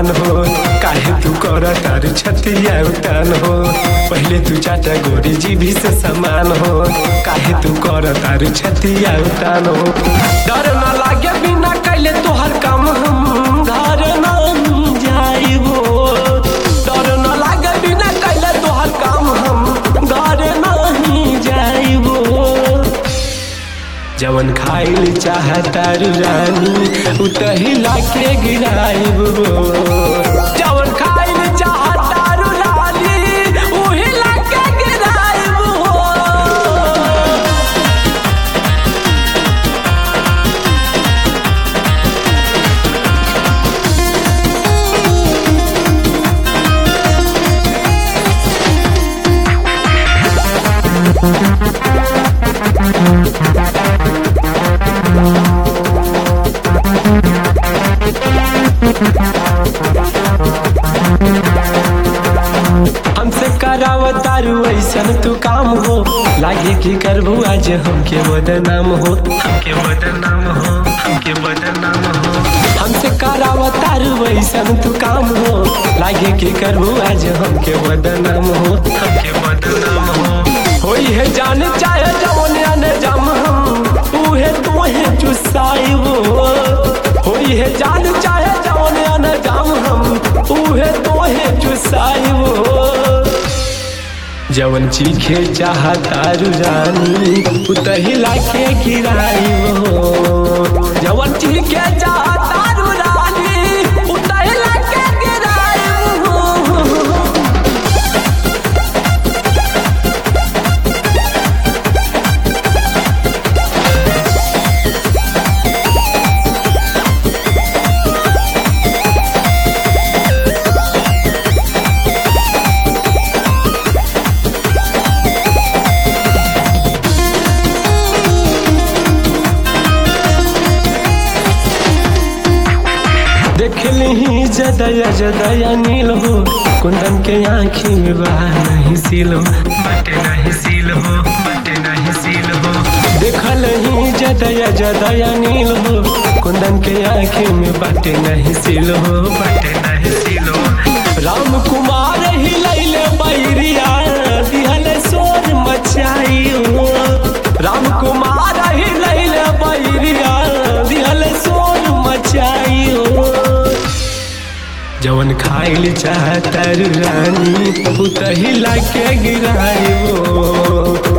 समान हो काहे तू कर तार छतिया उतान हो पहले तू चाचा गोरी जी भी से समान हो काहे तू कर तार छतिया उतान हो डर न लागे बिना कैले तोहर काम हम घर न जाइबो डर न लागे बिना कैले तोहर काम हम घर नहीं जाइबो जवन खाइल चाहतारू रानी उतही लाके गिराइब जवन खाइल चाहतारू रानी उही लाके गिराइब हमसे करावतारू ऐसन तू काम हो लागे की करबू आज हमके बदनाम हो हमके बदनाम हो हमके बदनाम हो हमसे करावतारू ऐसन तू काम हो लागे की करबू आज हमके बदनाम हो हमके बदनाम हो होई है जान चाहे जवन आने जम हम उहे तोहे चुसाइबो होई है जान चाहे जवन आने जम हम उहे तोहे चुसाइबो जवन चीखे चाहतारू रानी उतही लाके गिराइबो जवन चीखे चाहतारू रानी उतही लाके गिराइबो देखली जदया जदया नील हो कुंदन के आँखी में बहा नहीं सील हो बटे नहीं सील हो बटे नहीं सील हो देखल ही जदया जदया नील हो कुंदन के आँखी में बटे नहीं सील हो बटे नहीं सील हो राम कुमार ही लैले बैरिया दिहल सोर मचाई हो राम कुमार ही लैले बैरिया दिहल सोर मचाई हो जवन खाइल चाहतर रानी उतही लाके गिराइबो